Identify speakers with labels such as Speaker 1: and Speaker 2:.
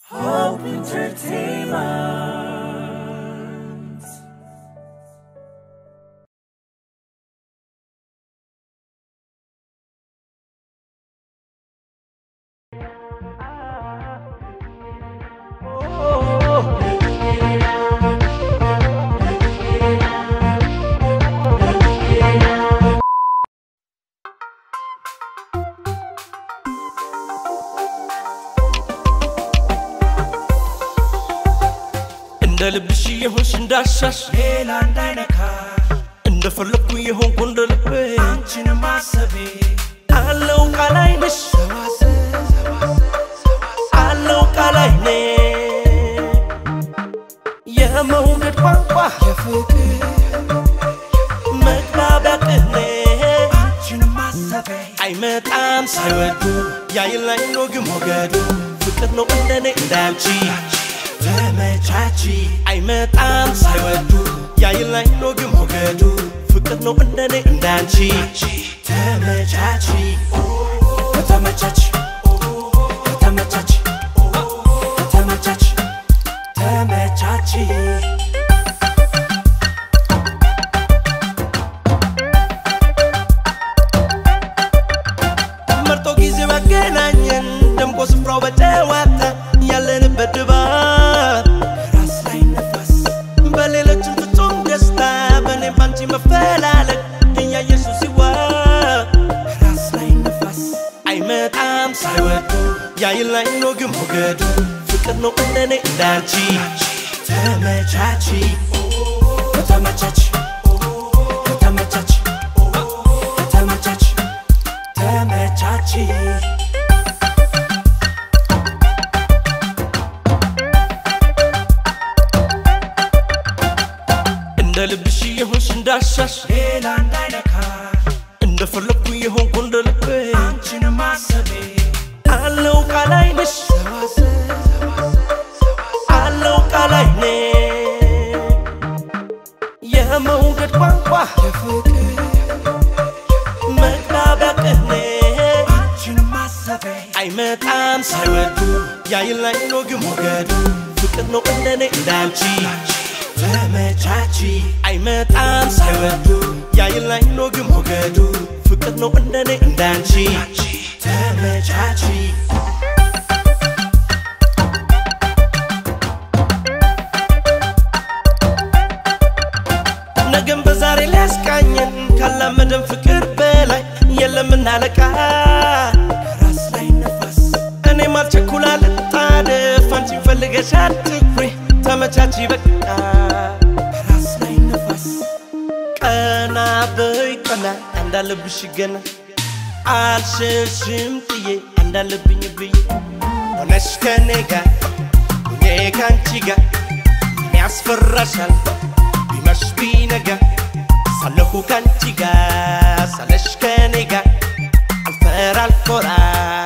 Speaker 1: Hope Entertainment.
Speaker 2: እንደ ልብሽ የሆንሽ እንዳሻሽ
Speaker 1: ሌላ እንዳይነካ
Speaker 2: እንደፈለግኩ የሆንኩ እንደ ልቤ
Speaker 1: አንቺን ማሰቤ
Speaker 2: አለው ቃላይነሽ አለው ቃላይኔ የመውደድ ቋንቋ
Speaker 1: የፍቅር
Speaker 2: መግባቢያ ቅኔ
Speaker 1: አንቺን ማሰቤ
Speaker 2: አይመጣም ሳይወዱ ያይላይ ነው ግን ሞገዱ ፍቅር ነው እንደኔ እንዳንቺ
Speaker 1: ተመቻቺ
Speaker 2: አይመጣም ሳይወዱ ያይላይ ነው ግን ሞገዱ ፍቅር ነው እንደኔ እንዳንቺ
Speaker 1: ተመቻቺ ተመቻች ተመቻች ተመቻች ተመቻቺ
Speaker 2: መርጦ ጊዜ ባገናኘን ደምቆ ስፍራው በጨዋታ ያለንበት ድባብ
Speaker 1: ራስ ላይ ነፋስ
Speaker 2: በሌሎችም ፍጹም ደስታ በእኔም ባንቺ መፈላለግ እያየሱ ሲዋብ
Speaker 1: ራስ ላይ ነፋስ
Speaker 2: አይመጣም ሳይወዱ ያይላይ ነው ግን ሞገዱ ፍቅር ነው እንደኔ እንዳንቺ
Speaker 1: ተመቻቺ ተመቻች ተመቻች ተመቻች ተመቻቺ
Speaker 2: እንደ ልብሽ የሆንሽ እንዳሻሽ
Speaker 1: ሌላ እንዳይነካ
Speaker 2: እንደፈለግኩ የሆንኩ እንደ ልቤ
Speaker 1: አንቺን ማሰቤ
Speaker 2: አለው ቃላይነሽ አለው ቃላይኔ የመውደድ ቋንቋ
Speaker 1: የፍቅር
Speaker 2: መግባቢያ ቅኔ
Speaker 1: አንቺን ማሰቤ
Speaker 2: አይመጣም ሳይወዱ ያይላይ ነው ግን ሞገዱ ፍቅር ነው እንደኔ እንዳንቺ
Speaker 1: ተመቻቺ
Speaker 2: አይመጣም ሳይወዱ ያይላይ ነው ግን ሞገዱ ፍቅር ነው እንደኔ እንዳንቺ
Speaker 1: ተመቻቺ
Speaker 2: ነገም በዛሬ ሊያስቃኘን ካላመደን ፍቅር በላይ የለምና አለቃ
Speaker 1: ራስ ላይ ነፋስ
Speaker 2: እኔም አልቸኩላ ልጣደፍ አንቺን ፈልገሽ አትኩሪ ተመቻቺ በቃ
Speaker 1: ራስ ላይ ነፋስ
Speaker 2: ቀና በይ ቀና እንዳለብሽ ገና አልሸሽም ጥዬ እንዳለብኝ ብዬ ሆነሽ ከኔ ጋር እኔ ካንቺ ጋር ምን ያስፈራሻል ቢመሽ ቢነጋ ሳለሁ ካንቺ ጋር ሳለሽ ከኔ ጋር አልፈራ አልኮራ